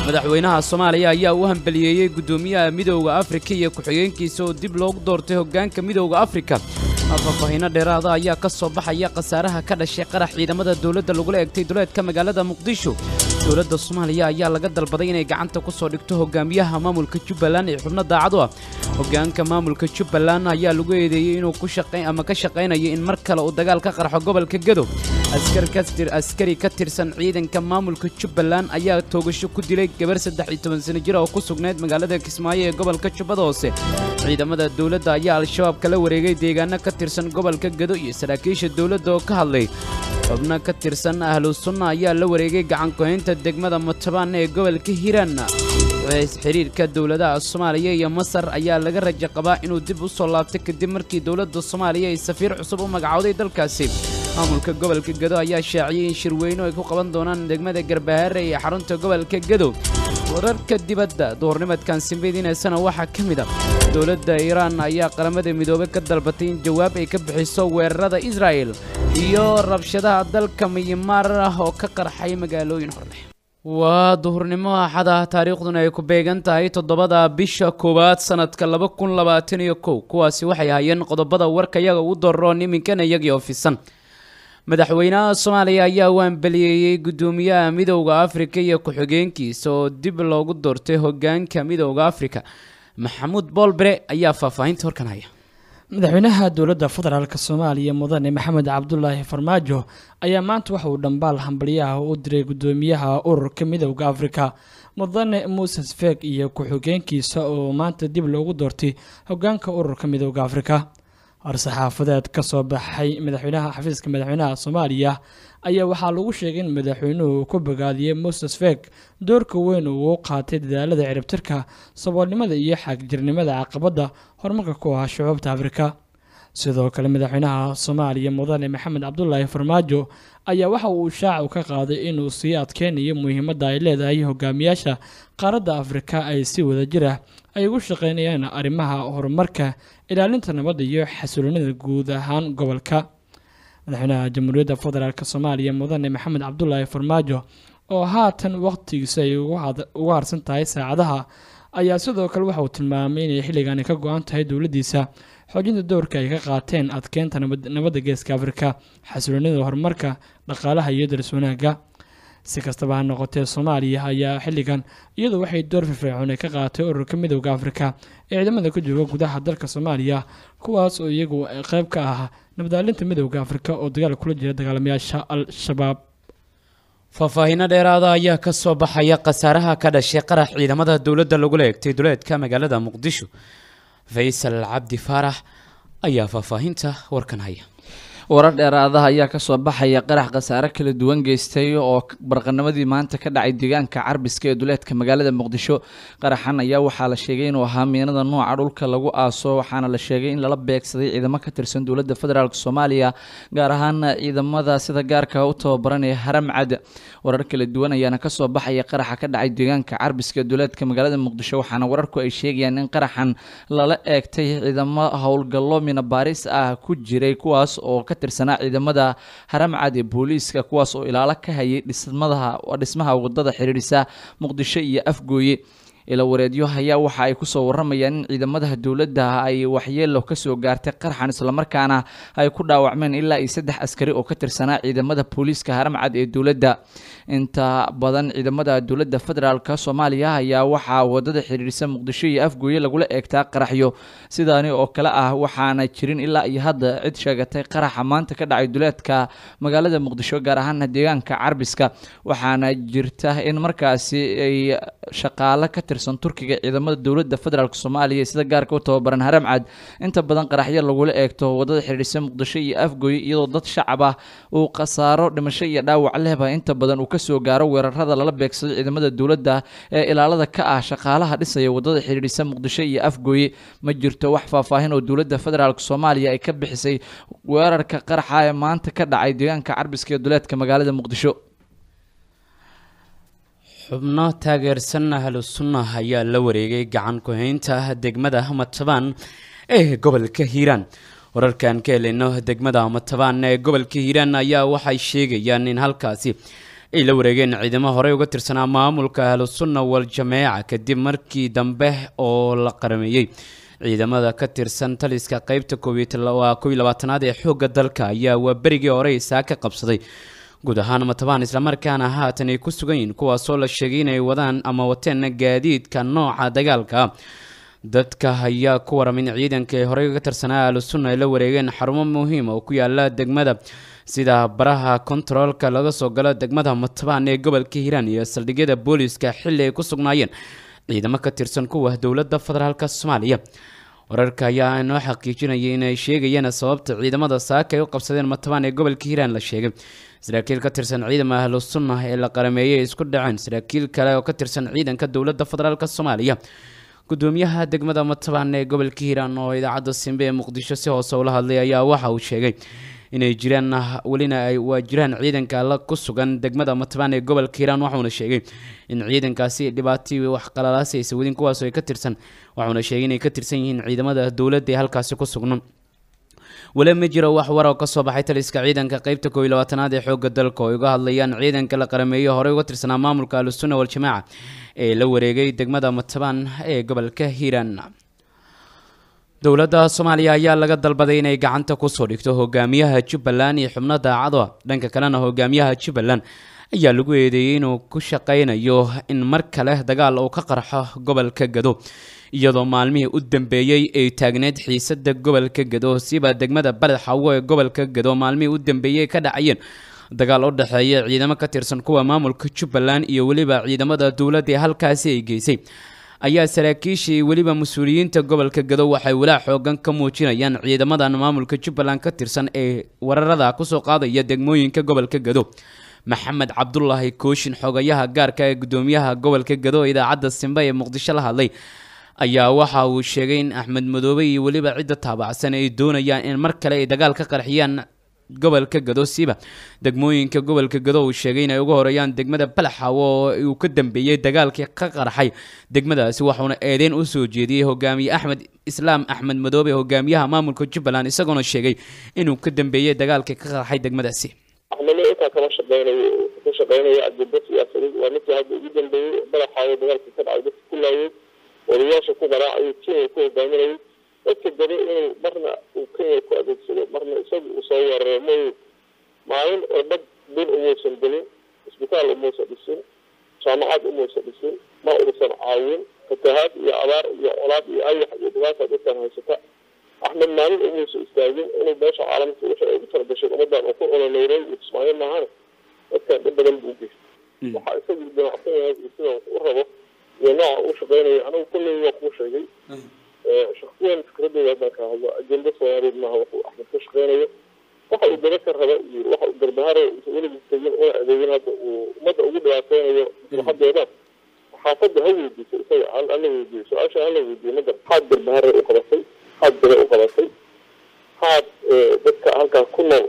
madaxweynaha soomaaliya ayaa u hambaliyeeyey guddoomiyaha midowda afrika iyo ku-xigeenkiisa oo dib loogu doortay hoggaanka midowda afrika faahfaahiino dheeraada ayaa ka soo baxaya khasaaraha ka dhashay qarax ciidamada dowladda lagula egtay duleedka magaalada muqdisho dowladda soomaaliya ayaa laga dalbaday inay gacanta ku soo dhigto hogaamiyaha maamulka jubbaland ee xubno daacad u ah hoggaanka maamulka jubbaland ayaa lagu eedeeyey inuu ku shaqayn ama ka shaqaynayo in mar kale uu dagaal ka qarxo gobolka gedo askari ka tirsan ciidanka maamulka jubbaland ayaa toogasho ku dilay gabar saddex iyo toban sano jir oo ku sugnayd magaalada kismaayo ee gobolka jubbada hoose ciidamada dowladda ayaa al-shabaab kala wareegay deegaano ka tirsan gobolka gedo iyo saraakiisha dowladda oo ka hadlay xubno ka tirsan ahlu sunna ayaa la wareegay gacankuhaynta degmada mutabaan ee gobolka hiiraan xiriirka dowladaha soomaaliya iyo masar ayaa laga rajo qabaa inuu dib u soo laabtay kadib markii dowladda soomaaliya ay safiir cusub u magacowday dalkaasi maamulka gobolka gedo ayaa shaaciyey in shirweyno ay ku qaban doonaan degmada garbahaare ee xarunta gobolka gedo wararka dibadda duhurnimadkan simbidiineysana waxaa ka mid a dowladda iiraan ayaa qaramada midoobey ka dalbatay in jawaab ay ka bixiso weerarada israa'el iyo rabshadaha dalka miyamaar ah oo ka qarxay magaalooyin horleh waa duhurnimo axad ah taariikhduna ay ku beegan tahay toddobada bisha koowaad sannadka laba kun labaatan iyo kow kuwaasi waxay ahaayeen qodobada warka yaga ugu daroon iminkana iyagii oo fisan madaxweynaha soomaaliya ayaa u hambaliyeeyey guddoomiyaha midowda afrika iyo ku-xigeenkiisa oo dib loogu doortay hoggaanka midowda afrika maxamuud boolbere ayaa faahfaahinta horkan haya madaxweynaha dowladda federaalk soomaaliya mudane maxamed cabdulaahi farmaajo ayaa maanta waxa uu dhambaal hambalyaha u diray guddoomiyaha ururka midowda afrika mudane muses feeg iyo ku-xigeenkiisa oo maanta dib loogu doortay hoggaanka ururka midowda afrika war-saxaafadeed ka soo baxay madaxweynaha xafiiska madaxweynaha soomaaliya ayaa waxaa lagu sheegay in madaxweynuhu ku bogaadiyey moses feeg doorka weyn uu u qaatay dadaalada ciribtirka saboolnimada iyo xaagjirnimada caqabadda horumarka ku ah shucuubta afrika sidoo kale madaxweynaha soomaaliya mudane maxamed cabdulaahi farmaajo ayaa waxa uu shaacu ka qaaday inuu sii adkeynayo muhiimadda ay leedahay hogaamiyaasha qaaradda afrika ay si wadajir ah ay ugu shaqeynayaan arrimaha horumarka ilaalinta nabadda iyo xasiloonida guud ahaan gobolka madaxweynaha jamhuuriyadda federaalk soomaaliya mudane maxamed cabdulaahi farmaajo oo haatan waqtigiisa ay uga harsan tahay saacadaha ayaa sidoo kale waxa uu tilmaamay inay xilligaani ka go-an tahay dowladdiisa xoojinta dowrka ay ka qaateen adkeynta nabadda geeska afrika xasiloonida horumarka dhaqaalaha iyo daris wanaagga si kastaba ha noqotee soomaaliya ayaa xilligan iyadu waxay door firfircoon ay ka qaaatay ururka midowda afrika ee ciidamada ku jooga gudaha dalka soomaaliya kuwaas oo iyagu qeyb ka ah nabadaalinta midowda afrika oo dagaal kula jira dagaalamayaasha al-shabaab faahfaahiino dheeraada ayaa ka soo baxaya khasaaraha ka dhashay qarax ciidamada dowladda lagula egtay duleedka magaalada muqdisho faysal cabdi faarax ayaa faahfaahinta warkan haya warar dheeraadaha ayaa kasoo baxaya qarax khasaare kala duwan geystay oo barqanimadii maanta ka dhacay deegaanka carbiska ee duleedka magaalada muqdisho qaraxan ayaa waxaa la sheegay inuu ahaa miinada nooca dhulka lagu aaso waxaana la sheegay in lala beegsaday ciidamo ka tirsan dowladda federaalk soomaaliya gaar ahaan ciidamada sida gaarka u tababaran ee haram cad warar kala duwan ayaana kasoo baxaya qaraxa ka dhacay deegaanka carbiska ee duleedka magaalada muqdisho waxaana wararku ay sheegayaan in qaraxan lala eegtay ciidamo howlgallo minabaaris ah ku jiray kuwaas oo ka tirsanaa ciidamada haramcad ee booliiska kuwaas oo ilaalo ka hayay dhismadaha dhismaha wadada xiriirisa muqdisho iyo afgooye ila wareedyo ayaa waxa ay kusoo waramayaan in ciidamada dowladda ay waxyeelo kasoo gaartay qarxan islamarkaana ay ku dhaawacmeen ilaa iyo saddex askari oo ka tirsanaa ciidamada booliiska haramcad ee dowladda inta badan ciidamada dowladda federaalk soomaaliya ayaa waxaa wadada xiriirisa muqdisho iyo afgooye lagula eegtaa qaraxyo sidaani oo kale ah waxaana jirin ilaa iyo hadda cid sheegatay qaraxa maanta ka dhacay duleedka magaalada muqdisho gaar ahaan deegaanka carbiska waxaana jirta in markaasi ay shaqaale ka tirsan turkiga ciidamada dowladda federaalk soomaaliya sida gaarka u tababaran haramcad inta badan qaraxyo lagula eegto wadada xiriirisa muqdisho iyo afgooye iyadoo dad shacab ah uu khasaaro dhimasho iyo dhaawac lehba inta badan uu kasoo gaaro weerarada lala beegsado ciidamada dowladda ee ilaalada ka ah shaqaalaha dhisaya wadada xiriirisa muqdisho iyo afgooye ma jirto wax faahfaahin oo dowladda federaalk soomaaliya ay ka bixisay weerarka qaraxa ee maanta ka dhacay deegaanka carbiska ee duleedka magaalada muqdisho xubno taageersan ahlu sunnah ayaa la wareegay gacan ku-haynta degmada matabaan ee gobolka hiiraan wararkan ka helayno degmada matabaan ee gobolka hiiraan ayaa waxay sheegayaan in halkaasi ay la wareegeen ciidamo horey uga tirsanaa maamulka ahlusunna wal-jameeca kadib markii dambe oo la qarameeyey ciidamada ka tirsan taliska qeybta waa kow iyo labaatanaad ee xoogga dalka ayaa waa berigii hore isaa ka qabsaday guud ahaan matabaan islamarkaana haatan ay ku sugan yihiin kuwaasoo la sheegay inay wadaan ama wateen gaadiidka nooca dagaalka dadka ayaa ku waramin ciidanka ee horey uga tirsanaa ahlusunna ay la wareegeen xarumo muhiim oo ku yaala degmada sida baraha kontaroolka laga soo galo degmada matabaan ee gobolka hiiraan iyo saldhigyada booliiska xilli ay ku sugnaayeen ciidamo ka tirsan kuwa dowladda federaalk soomaaliya wararka ayaa inoo xaqiijinayay inay sheegayeen sababta ciidamada saaka ay u qabsadeen matabaan ee gobolka hiiraan la sheegay saraakiil ka tirsan ciidama ahlu sunna ee la qarameeyey ay isku dhaceen saraakiil kale oo ka tirsan ciidanka dowladda federaalk soomaaliya gudoomiyaha degmada matabaan ee gobolka hiiraan oo idaacadda simbe ee muqdisho si hoose ula hadlay ayaa waxa uu sheegay inay jiraan welina ay waa jiraan ciidanka la ku sugan degmada matabaan ee gobolka hiiraan waxuuna sheegay in ciidankaasi dhibaatii wax qalalaasi aysa wadin kuwaasoo ay ka tirsan waxuuna sheegay inay ka tirsan yihiin ciidamada dowladda ee halkaasi ku sugnan weli ma jiro wax war oo ka soo baxay taliska ciidanka qeybta koob iyo labaatanaad ee xoogga dalka oo ay uga hadlayaan ciidanka la qarameeyo horey uga tirsanaa maamulka ahlusunna wal-jamaaca ee la wareegay degmada matabaan ee gobolka hiiraan dowladda soomaaliya ayaa laga dalbaday inay gacanta kusoo dhigto hogaamiyaha jubbaland iyo xubno daacado dhanka kalena hogaamiyaha jubbaland ayaa lagu eedeeyey inuu ku shaqaynayo in mar kale dagaal uu ka qarxo gobolka gado iyadoo maalmihii u dambeeyey ay taagneyd xiisada gobolka gado siba degmada baled xawo ee gobolka gado maalmihii u dambeeyey ka dhacayeen dagaal u dhexeeya ciidamo ka tirsan kuwa maamulka jubbaland iyo weliba ciidamada dowladda ee halkaasi ay geysay ayaa saraakiishii weliba mas-uuliyiinta gobolka gado waxay walaac xoogan ka muujinayaan ciidamadan maamulka jubbaland ka tirsan ee wararada kusoo qaadaya degmooyinka gobolka gado maxamed cabdulaahi kooshin xogayaha gaarka ee gudoomiyaha gobolka gado idaacadda simbe ee muqdisho la hadlay ayaa waxa uu sheegay in axmed madoobe iyo weliba cidda taabacsan ay doonayaan in mar kale ay dagaal ka qarxiyaan gobolka gado siba degmooyinka gobolka gado uu sheegay inay uga horeeyaan degmada balaxawo oo uu ka dambeeyey dagaalkii ka qarxay degmadaasi waxuuna eedeyn u soo jeediyey hogaamiye axmed islaam axmed madoobe hogaamiyaha maamulka jubbaland isagoona sheegay inuu ka dambeeyey dagaalkii ka qarxay degmadaasi axmedna intaa kama shaqeynayo ka shaqeynaya ajenda siyaasadeed waa ninkii hadda ugu dambeeyey balaxaawo dagaalkii ka dhacay dadka ku laayay odayaasha ku qaraacayay kenya ku hogaaminayay dadka gado inuu marna uu kenya ku adeegsado marna isaga uu soo weeraro mayu maalin oo dhab bil umuusan gelin isbitaal umuusan dhisin jaamacad umuusan dhisin ma uusan caawin fatahaad iyo abaar iyo colaad iyo ayax iyo dhibaata dadkan haysata axmed maalin umuusan istaagin inuu beesha caalamka wixii ay ugu talagashay ummadan uu ku ololeyray iyo kismaayo maahane dadkan dhib badan buu geystay waxaa isagu damacsan yahay iyo sida u rabo iyo nooca uu shaqeynayo anigu kulley waa kuu sheegay shaksiyan fikradooda haddaan ka hadlo ajenda soomaaliyeed maaha wuxuu axmed ka shaqeynayo waxa uu daba ka raba iyo waxa uu garbaharay weligii tegin una adeegin hadda uu ummadda ugu dhibaateynayo maslaxadeeda xaafadda ha weydiiso isaga hala weydiiyo su-aasha hala weydiiyo magar maxaad garbaharay u qabatay maxaad bere u qabatay maxaad dadka halkaas ku nool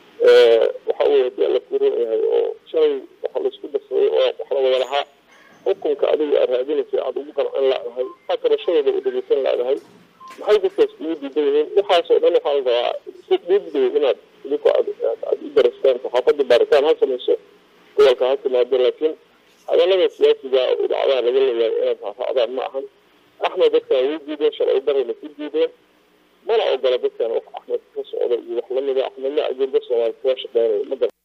waxa uu hadii alla kuuran yahay oo shalay waxa laisku darsaday oo wax la wada lahaa xukunka adiga aad raadinaysay aada ugu qancin laadahay maxaa kabashadooda u dhegeysan laadahay maxay dadkaas kugu diidan yihiin waxaasoo dhan waxaa la rabaa si dhiibday inaad idinku aad aad u darastaan saxaafadda baaritaan ha samayso gobolka ha timaado laakiin hadalada siyaasiga idacadaha laga leeyahay inaad raacdaan ma ahan axmed dadkan way diideen sharci darayna ku diideen mana ogola dadkan wax axmed ka socda iyo wax lamida axmedna ajenda soomaali kaga shaqeynayo ma gar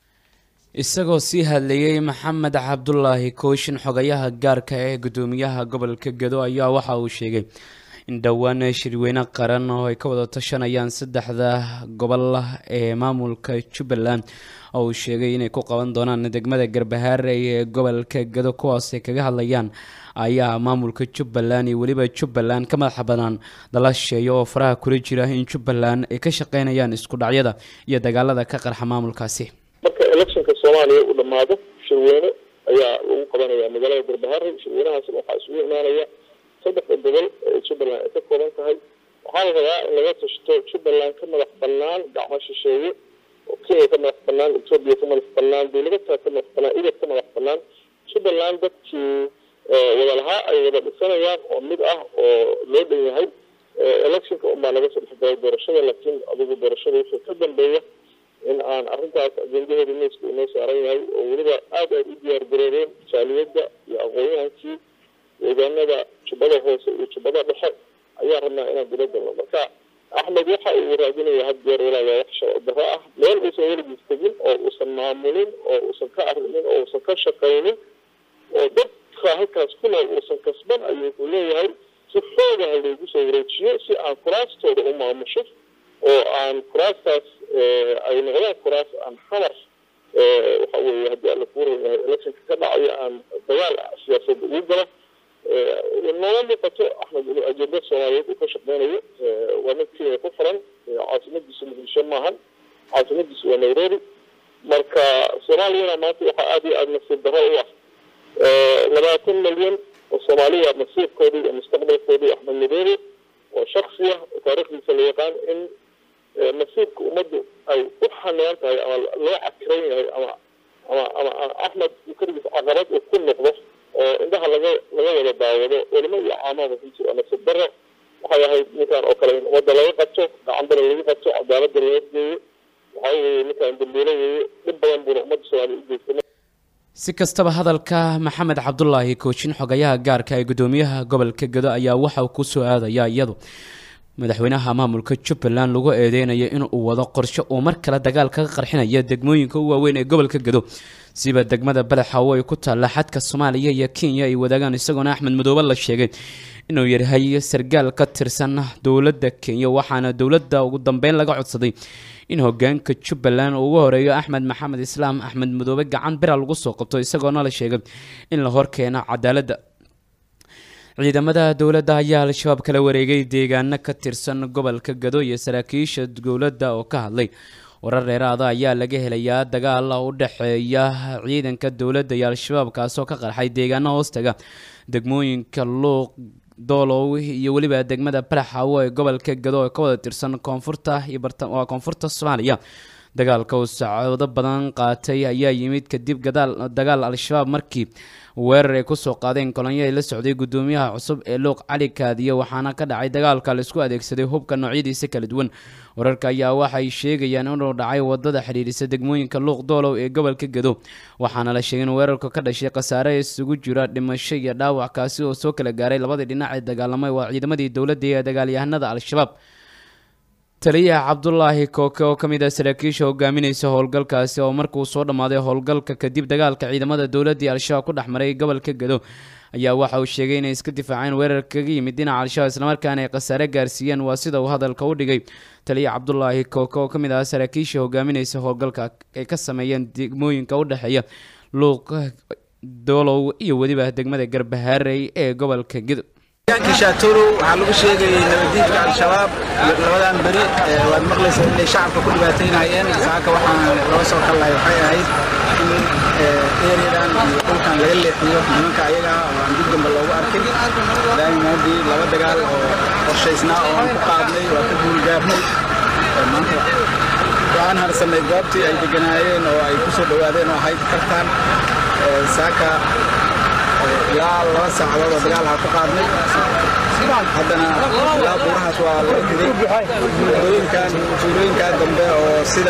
isagoo sii hadlayey maxamed cabdulaahi kooshin xogayaha gaarka ee gudoomiyaha gobolka gado ayaa waxa uu sheegay in dhowaan shirweyne qaran oo ay ka wada tashanayaan saddexda gobol ee maamulka jubbaland oo uu sheegay inay ku qaban doonaan degmada garbahaare ee gobolka gado kuwaas ay kaga hadlayaan ayaa maamulka jubbaland iyo weliba jubbaland ka madaxa banaan dalasheeya oo faraha kula jira in jubbaland ay ka shaqeynayaan isku dhacyada iyo dagaalada ka qarxa maamulkaasi marka electionka soomaaliya uu dhammaado shirweyne ayaa lagu qabanaya magaalada garbahaare shirweynahaasna waxaa isugu imaanaya saddexda gobol ee jubbaland ay ka kooban tahay waxaa la rabaa in laga tashto jubbaland ka madax banaan gacmo shisheeye oo kenya ka madax banaan etoobiya ka madax banaan dowladataa ka madax banaan idad ka madax banaan jubbaland dadkii wada lahaa ay wada dhisanayaan oo mid ah oo loo dhan yahay electionka unbaa laga soo dhexgalay doorashada laakiin adigu doorashada wixii ka dambeeya in aan arrintaas ajendaheeda miiska inoo saaran yahay oo weliba aad ay u diyaar garoobeen jaaliyadda iyo aqoon-yahankii deegaanada jubbada hoose iyo jubbada dhexe ayaan rabnaa inaan dila galno marka axmed waxa uu raadinaya had jeer walaaga wax sharci darro ah meel uusan weligiis tegin oo uusan maamulin oo uusan ka arrimin oo uusan ka shaqaynin oo dadka halkaas ku nool uusan kasban ayuu wuxuu leeyahay si xoogaha loogu soo wareejiyo si aan kuraastooda u maamusho oo aan kuraastaas ay noqdaan kuraas aan xamar waxa weeye haddii alla kuu ran yahay electionka ka dhacayo aan dagaal siyaasadda ugu galo nooma muuqato axmed inuu ajenda soomaaliyeed uu ka shaqeynayo waa mid kenya ku furan caasimadiisu muqdisho maahan caasimadiisu waa nairobi marka soomaaliyana maanta waxaa aada iyo aada nasiib darro u ah labaatan milyan oo soomaaliya nasiibkoodii iyo mustaqbalkoodii axmed nairobi oo shaksi ah oo taariikhdiisa la yaqaan in nasiibka ummaddu ay u xanaan tahay ama loo cakiran yahay ama ama ama axmed keligiis caqabad uu ku noqdo oo indhaha laga laga wada daawado culimo iyo caamada ku jiro nasiib darro waxay ahayd ninkan oo kale in ummadda laga qabto gacanbana lagu qabto cadaaladda laga geeyo waxaa weeye ninkan dambiilo weeye dhib badan buuna ummadda soomaaliya u geystay si kastaba hadalka maxamed cabdulaahi koojin xogayaha gaarka ee gudoomiyaha gobolka gedo ayaa waxa uu kusoo aadaya iyadu madaxweynaha maamulka jubbaland lagu eedeynayo inuu wado qorshe uu mar kale dagaal kaga qarxinaya degmooyinka u waaweyn ee gobolka gedo siba degmada badaxaawo ay ku taalla xadka soomaaliya iyo kenya ay wadaagaan isagoona axmed madoobe la sheegay inuu yahay sargaal ka tirsan dowladda kenya waxaana dowladda ugu dambeyn laga codsaday in hogaanka jubbaland uu ugu horeeyo axmed maxamed islaam axmed madoobe gacan bira lagu soo qabto isagoona la sheegay in la horkeeno cadaaladda ciidamada dowladda ayaa al-shabaab kala wareegay deegaano ka tirsan gobolka gado iyo saraakiisha dowladda oo ka hadlay warar dheeraada ayaa laga helayaa dagaal u dhexeeya ciidanka dowladda iyo al-shabaab kaasoo ka qarxay deegaano hoostaga degmooyinka luuq doolow iyo weliba degmada balaxaawo ee gobolka gado ee ka wada tirsan koonfurta iyo waa koonfurta soomaaliya dagaalka uu saacado badan qaatay ayaa yimid kadib gadaal dagaal al-shabaab markii weerar ay kusoo qaadeen kolonyo ay la socday gudoomiyaha cusub ee luuq cali kaadiye waxaana ka dhacay dagaalka laisku adeegsaday hubka noocyadiisa kala duwan wararka ayaa waxay sheegayaan inuu dhacay wadada xidhiidhisa degmooyinka luuq doolow ee gobolka gado waxaana la sheegay in weerarku ka dhashay khasaare isugu jira dhimasho iyo dhaawac kaasi oo soo kala gaaray labadii dhinac ee dagaalamay waa ciidamadii dowladda iyo dagaalyahanada al-shabaab taliyaha cabdulaahi kooke oo ka mid ah saraakiisha hogaaminaysa howlgalkaasi oo markuu soo dhammaaday howlgalka kadib dagaalka ciidamada dowladii al-shabaab ku dhex maray gobolka gado ayaa waxa uu sheegay inay iska difaaceen weerar kaga yimid dhinaca al-shabaab islamarkaana ay khasaare gaarsiiyeen waa sida uu hadalka u dhigay taliya cabdulaahi kooke oo ka mid ah saraakiisha hogaaminaysa howlgalka ay ka sameeyeen degmooyinka u dhexeeya luuq doolow iyo weliba degmada garbahaarey ee gobolka gado kishaaturu waxaa lagu sheegayay nabadiidka al-shabaab labadan beri waad maqlaysa inay shacabka ku dhibaataynayeen saaka waxaan laga soo kallahay waxay ahayd in ereadan iyo dhulkan laga leexiyo nimanka ayaga oo aan dib dambe loogu arkin daaimaadii laba dagaal oo qorshaysnaa oo aan ku qaadnay waa ka guulgaarnay maanta waxaan harsanay goobtii ay deganaayeen oo ay ku soo dhowaadeen oo ahayd kartaan saaka ilaa laba saacadood oo dagaal ha ku qaadnay haddana ilaa buurahaas waa laga tegey wadooyinkan tuulooyinkaa dambe oo sida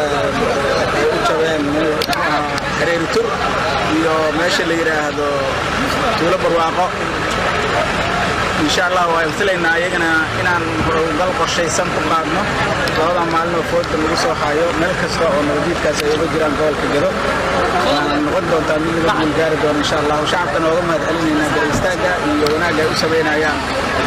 ay u jabeen hareeri tur iyo meesha la yidhaahdo tuulo barwaaqo insha allah waan filaynaa ayagana inaan howlgal qorshaysan ku qaadno labada maalin oo fooda lagu soo hayo meel kasta oo nabadiidkaas ay uga jiraan gobolka gado waana noqon doontaa mid laga guulgaari doono insha allah shacabkana ooga mahad celinaynaa dal istaagga iyo wanaagga ay u samaynayaan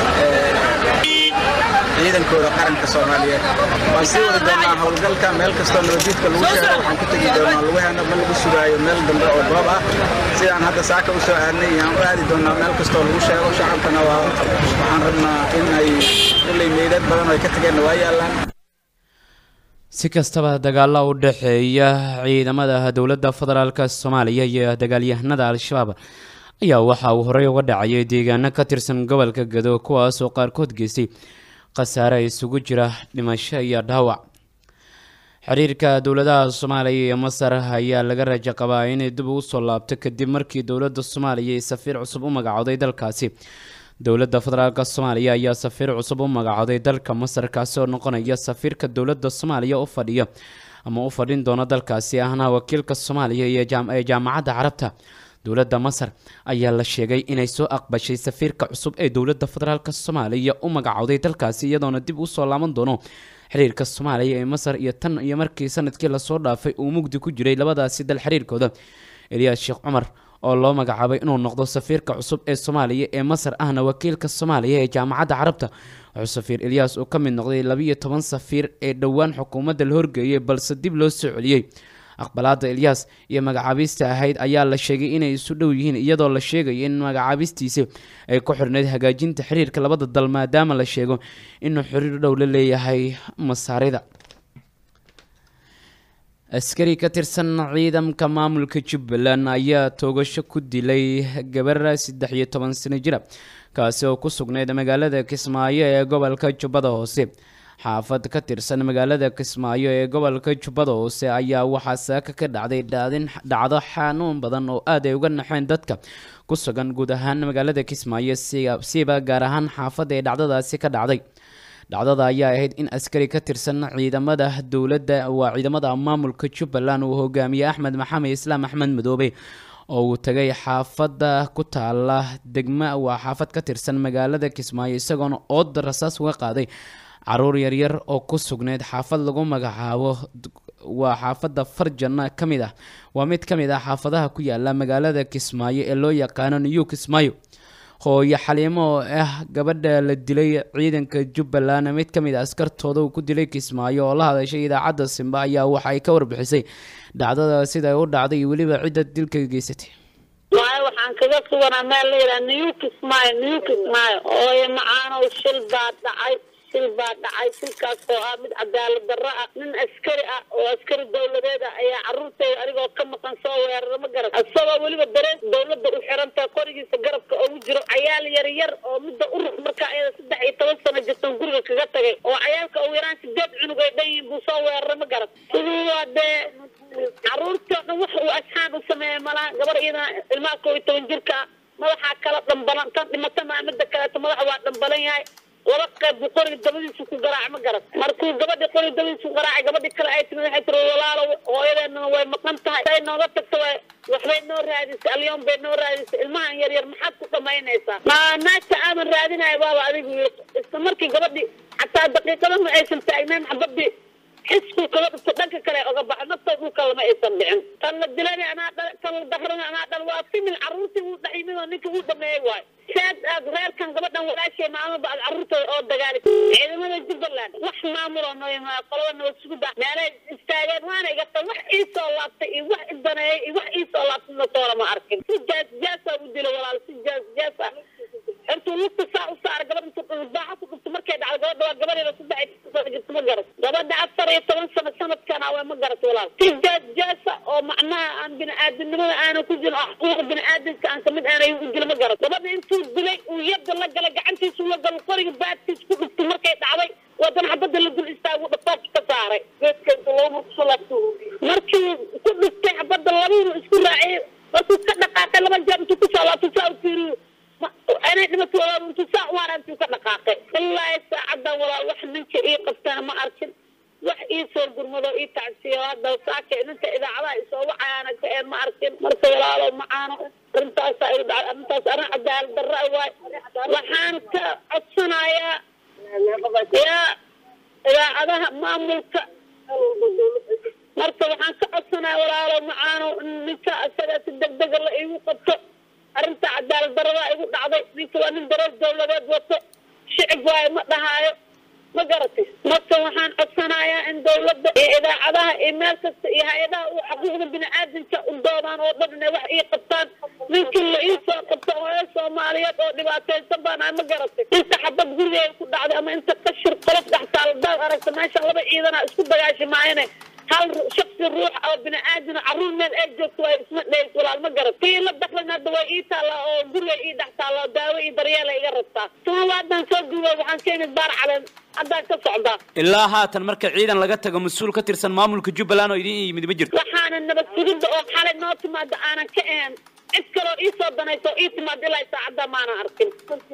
ciidankooda qaranka soomaaliyeed waan sii wadi doonaa howlgalka meel kastoo nabadiidka lagu sheego waxaan ku tegi doonaa lugaheena ma lagu sugaayo meel dambe oo goob ah sidaan hadda saaka u soo aadnay iyaan u aadi doonaa meel kastoo lagu sheego shacabkana waa waxaan rabnaa in ay kulley meydad badan oo ay ka tageenna waa yaallaan si kastaba dagaalo u dhexeeya ciidamada dowladda federaalk soomaaliya iyo dagaalyahanada al-shabaab ayaa waxa uu horey uga dhacayay deegaano ka tirsan gobolka gado kuwaas oo qaarkood geystay khasaare isugu jira dhimasho iyo dhaawac xiriirka dowladaha soomaaliya iyo masar ayaa laga rajo qabaa inay dib ugu soo laabto kadib markii dowladda soomaaliya ay safiir cusub u magacooday dalkaasi dowladda federaalk soomaaliya ayaa safiir cusub u magacooday dalka masar kaasi oo noqonaya safiirka dowladda soomaaliya u fadhiya ama u fadhin doona dalkaasi ahna wakiilka soomaaliya iyo ee jaamacadda carabta dowladda masar ayaa la sheegay inay soo aqbashay safiirka cusub ee dowladda federaalk soomaaliya u magacowday dalkaasi iyadoona dib usoo laaban doono xiriirka soomaaliya ee masar iyo tan iyo markii sanadkii lasoo dhaafay uu mugdi ku jiray labadaasi dal xiriirkooda eliyaas sheekh cumar oo loo magacaabay inuu noqdo safiirka cusub ee soomaaliya ee masar ahna wakiilka soomaaliya ee jaamacadda carabta wuxuu safiir eliyas uu ka mid noqday labiiyo toban safiir ee dhowaan xukuumadda la horgeeyay balse dib loo soo celiyey aqbalaada eliyas iyo magacaabista ahayd ayaa la sheegay inay isu dhow yihiin iyadoo la sheegayo in magacaabistiisi ay ku xirnayd hagaajinta xiriirka labada dal maadaama la sheego inuu xiriir dhow la leeyahay masaarida askari ka tirsan ciidamka maamulka jubbaland ayaa toogasho ku dilay gabar saddex iyo toban sano jira kaasi oo ku sugnayd magaalada kismaayo ee gobolka jubbada hoose xaafad ka tirsan magaalada kismaayo ee gobolka jubbada hoose ayaa waxaa saaka ka dhacday dhaadin dhacdo xanuun badan oo aad ay uga naxeen dadka ku sugan guud ahaan magaalada kismaayo siba gaar ahaan xaafadda ee dhacdadaasi ka dhacday dhacdada ayaa ahayd in askari ka tirsan ciidamada dowladda waa ciidamada maamulka jubbaland uu hogaamiyey axmed maxamed islaam axmed madoobe oo uu tagay xaafadda ku taala degma waa xaafad ka tirsan magaalada kismaayo isagoona ooda rasaas uga qaaday caruur yaryar oo ku sugneyd xaafad lagu magacaabo waa xaafadda farjana ka mid ah waa mid ka mid ah xaafadaha ku yaala magaalada kismaayo ee loo yaqaano new kismaayo hooyo xaliimo oo ah gabadha la dilay ciidanka jubbaland mid ka mid a askartooda uu ku dilay kismaayo oo la hadashay idaacadda simba ayaa waxa ay ka warbixisay dhacdada sida ay u dhacday iyo weliba cidda dilka geysatay waayo waxaan kaga suganaa meel layidhaha new kismaayo new kismaayo hooyo macaanow shil baa dhacay shil baa dhacay shilkaas oo ah mid cadaalad darro ah nin askari ah oo askari dawladeed ah ayaa carruurtayda anigoo ka maqan soo weerara ma garan isagoo weliba darees dawladda u xirantaha qorigiisa garabka ugu jiro cayaal yar yar oo midda urux markaa iyada saddex iyo toban sano jirtan guriga kaga tagay oo cayaalka ugu yaraan sideed cunug ay dhan yihiin buu soo weerara ma garan sidii waa dee carruurtoo dhan wax uu asxaan u sameeya malaha gabar iyadana ilmaha koo iyo toban jirka ah madaxaa kala dhambalan tan dhimata maa midda kaleeto madaxa waa dhambalan yahay laba qayb buu qoriga dabadiisu ku garaac ma garan markuu gabadhii qoriga dabadiisu garaacay gabadhii kale ay timid waxay tiri walaalo hooyadeennana way maqan tahay say nooga tagto way waxbay noo raadisay alyoon bay noo raadisay ilmahan yar yar maxaad ku dhamaynaysaa ma naagta aadan raadinayo baaba adigu yiri isla markii gabadhii xataa daqiiqada ma aysan taagnayn xabadii xisku kaga dhufto dhanka kale oga baxa nafta dhulka lama aysan dhicin tan la dilani anaa dhal tan la dahrani anaa dhal waa simil carruurtii uu dhex yimid oo ninka uu dhameeyey waayo saad aad reerkan gabadhan walaashay maamaba aad carruurtooda oo dagaali ciidamada jubbaland wax maamuloo noo yimaada qolada noo sugu daa meelay istaageen waana iga tan wax ii soo laabtay iyo wax idaneeyay iyo wax ii soo laabtay natoona ma arkin si jaas jaasaa u dilo walaal si jaas jaas ah intuu lugta saa u saara gabadh intuu baaxa ku dhufto markay dhacdo gabadha waa gabadeeda saddex iyo toban sano jirta ma garat gabadha afar iyo toban sano sanadkan awe ma garat walaal si jaas jaasa oo macnaha aan bini-aadamnimada aanan ku jirin oo xuquuqa bini-aadamka aan kamid aanay u dilo ma garat gabadha intuu dilay uu yadda la galay gacantiisu la galo qoriga baadkiis ku dhuftay markay dhacday wadana xabadda la dul istaagu dhafaaf ka saaray geedka intuu laba mar kusoo laabto markii ku dhuftay xabadda labiinu isku raaciyay markuu ka dhaqaaqay laba jeer intuu kusoo laabto saa u fiiriyo anay dhimato walaal intuu saa u haraa intuu ka dhaqaaqay wallaahi saacadan walaal wax ninka ii qabtana ma arkin wax ii soo gurmado ii tacsiyo hadda saaka ninka idaacadaha isoo wacayaana ka een ma arkin marka walaalo macaano arrintaasa ay dhacay arrintaas arrin cadaalad darra waay waxaan ka codsanayaa yaa idaacadaha maamulka marka waxaan ka codsanaya walaalo macaano in ninka isaga si degdega la iigu qabto arrinta cadaalad darada igu dhacday ninka waa nin dareer dawladeed wato shicib waayo ma dhahaayo ma garatay marka waxaan codsanayaa in dawladda iyo idaacadaha iyo meel kasta iyo hay-adaha u xuquuqda bini-aadamka u doodaan oo dhan inay wax ii qabtaan ninkii la ii soo qabto hooyo soomaaliyeed oo dhibaataysan baan ahay ma garatay inta xabad gurigeeda ku dhacday ama inta qashir qolof dhex taal hadaad aragta meesha laba ciidana isku dagaashi maayane hal shaksi ruux oo bini-aadina carruur meel ay joogto waa isma dheys walaal ma garat kii la daklan hadda waa ii taallaa oo guriga ii dhex taalla oo daawo iyo daryeela iga rabtaa tuma haddaan soo duubay waxaan ka imid baar caleen haddaan ka socdaa ilaa haatan marka ciidan laga tago mas-uul ka tirsan maamulka jubbaland oo idin yimid ma jirto waxaana nabad sugidda oo xalay noo timaada aanan ka ahayn cid kaloo ii soo danayso ii timaad ilaa saacadda maanan arkin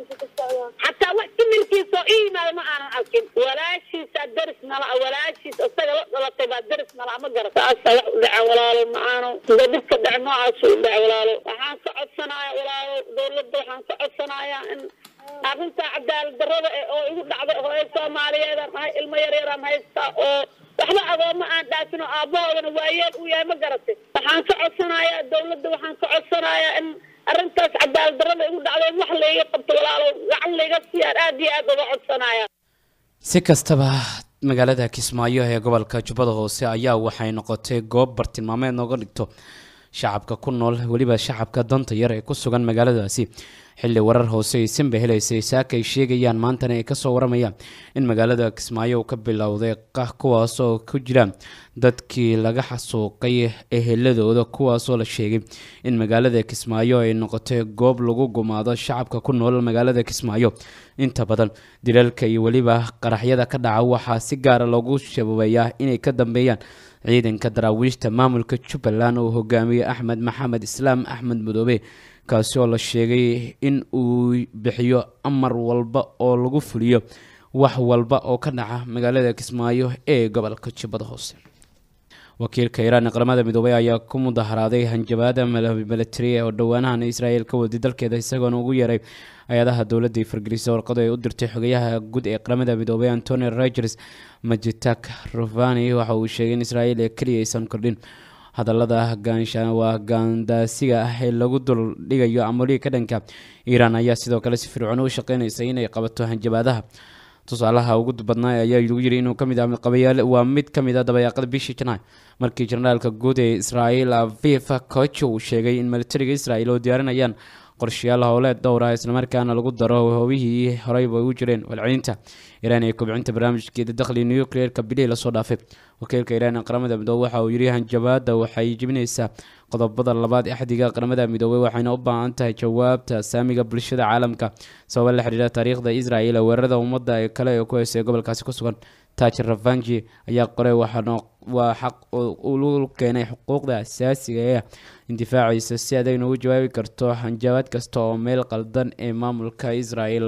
xataa wax similkiisoo ii yimaada ma aanan arkin walaashiisaa deris nala walaashiis isaga la dhalatay baa deris nala ma garata saasa wax u dhaca walaalo macaano sida dhibka dhaca noocaasu u dhaca walaalo waxaan ka codsanaya walaalo dowladda waxaan ka codsanayaa in arrinta cadaalad darrada eh oo igu dhacday hooyo soomaaliyeedaan ahay ilmo yaryaraan haystaa oo waxba agooma aan dhaafin oo aabbahoodana waayeel uu yahay ma garatay waxaan ka codsanayaa dowladda waxaan ka codsanayaa in arrintaas cadaalad darrada igu dhacday in wax layga qabto walaalo gacan layga siiyaan aad iyo aad uga codsanaya si kastaba magaalada kismaayo ee gobolka jubbada hoose ayaa waxay noqotay goob bartilmaameed nooga dhigto shacabka ku nool weliba shacabka danta yar ee ku sugan magaaladaasi xilli warar hoose aysanba helaysay saaka ay sheegayaan maantana ay kasoo waramayaan in magaalada kismaayo uu ka bilowday qah kuwaas oo ku jira dadkii laga xasuuqay eheladooda kuwaasoo la sheegay in magaalada kismaayo ay noqotay goob lagu gumaado shacabka ku nool magaalada kismaayo inta badan dilalka iyo weliba qaraxyada ka dhaca waxaa si gaara loogu shababeeyaa inay ka dambeeyaan ciidanka daraawiishta maamulka jubbaland uu hogaamiyey axmed maxamed islaam axmed madoobe kaasi oo la sheegay in uu bixiyo amar walba oo lagu fuliyo wax walba oo ka dhaca magaalada kismaayo ee gobolka jubbada hoose wakiilka iiraan ee qaramada midoobay ayaa ku mudaharaaday hanjabaada milatari oo dhowaanahan israel ka waday dalkeeda isagoona ugu yeeray hay-adaha dowladda iyo fargelisa warqadu ay u dirtay xogayaha guud ee qaramada midoobay antony rogers majitak rufani waxa uu sheegay in israel ee keliya aysan kordhin hadallada gaansha waa gaandaasiga ah ee lagu dul dhigayo amaliga ka dhanka iiraan ayaa sidoo kale si fircoon u shaqeynaysa inay qabato hanjabaadaha tusaalaha ugu badnaa ayaa lagu yiri inuu kamid ah qabayaal waa mid ka mid ah dabayaaqada bishii janaay markii generaalka guud ee israel aviv koch uu sheegay in militariga israel oo diyaarinayaan qorshayaal howleed dhowr ah islamarkaana lagu daro howihii horeyba u jireen walcelinta iiraan ee kobcinta barnaamijkeeda dakhli nucleerka bilihii lasoo dhaafay wakiilka iiraan ee qaramada midoobe waxa uu yiri hanjabaada waxay jebinaysaa qodobada labaad ee axdiga qaramada midoobey waxayna u baahan tahay jawaabta saamiga bulshada caalamka sababa la xidhiidha taariikhda israel weerarada ummadda ee kale ee ku heysay gobolkaasi ku sugan taj ravanji ayaa qoray waxaana waa xaq ulu keenay xuquuqda asaasiga ee indifaacaysa si adagna ugu jawaabi karto hanjabaad kasta oo meel qaldan ee maamulka israel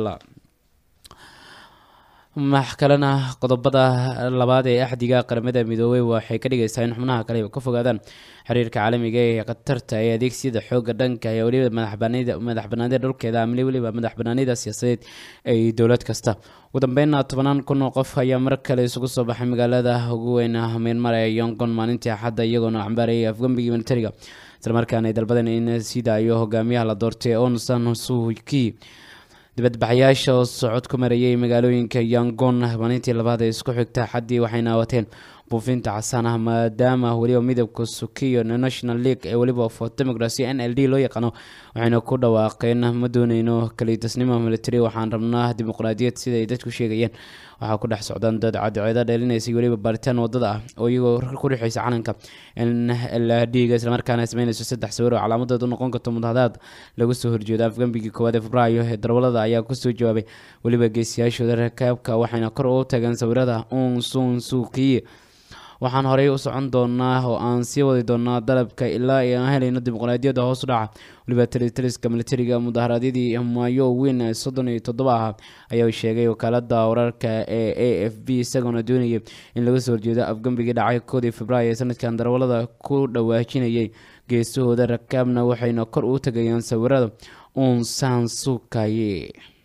max kalena qodobada labaad ee axdiga qaramada midoobey waxay ka dhigaysaa in xubnaha kale ka fogaadaan xiriirka caalamiga ee khatarta ee adeegsiyada xooga dhanka ee weliba madax banaanida dhulkeeda amli weliba madax banaanida siyaasadeed ee dowlad kasta ugu dambeynna tobanaan kun oo qof ayaa mar kale isugu soo baxay magaalada ugu weyn myanmar ee yongon maalintii axadda iyagoona cambaarayay afgambigii militariga islamarkaana ay dalbadeen in sidaayo hogaamiyaha la doortay on san suuki dibadbaxayaasha oo socod ku marayay magaalooyinka yangon maalintii labaad ee isku xigta xaddii waxayna wateen buufinta casaan ah maadaama weliba midabka sukiyo national league ee weliba for democracy n l d loo yaqaano waxayna ku dhawaaqeen ma dooneyno kaliitasnimo military waxaan rabnaa dimuqraadiyad sida ay dadku sheegayeen waxaa ku dhex socdaan dad cadceeda dheelinaysay weliba baaritaan wadada ah oo iyagoo ku dhexeysa calanka n l d ga islamarkaana sameynayso saddex sawir oo calaamadeed u noqon karto mudahadaad lagu soo horjeedo afgambigii koowaad ee febraayo ee darwalada ayaa kusoo jawaabay weliba geesiyaashooda rakaabka waxayna kor u tageen sawirada un sun suukiye waxaan horey u socon doonaa oo aan sii wadi doonaa dalabka ilaa ay aan helayno dimuqraadiyadda hoos u dhaca weliba talitaliska militariga mudaharaadyadii maayo weyn soddon iyo toddoba ahaa ayaa sheegay wakaalada wararka ee a f b isagoona doonayay in laga soo horjeedo afgambigii dhacay koodii februaayo ee sanadkan darawalada ku dhawaajinayay geesahooda rakaabna waxayna kor u tagayaan sawirada uun sansukaye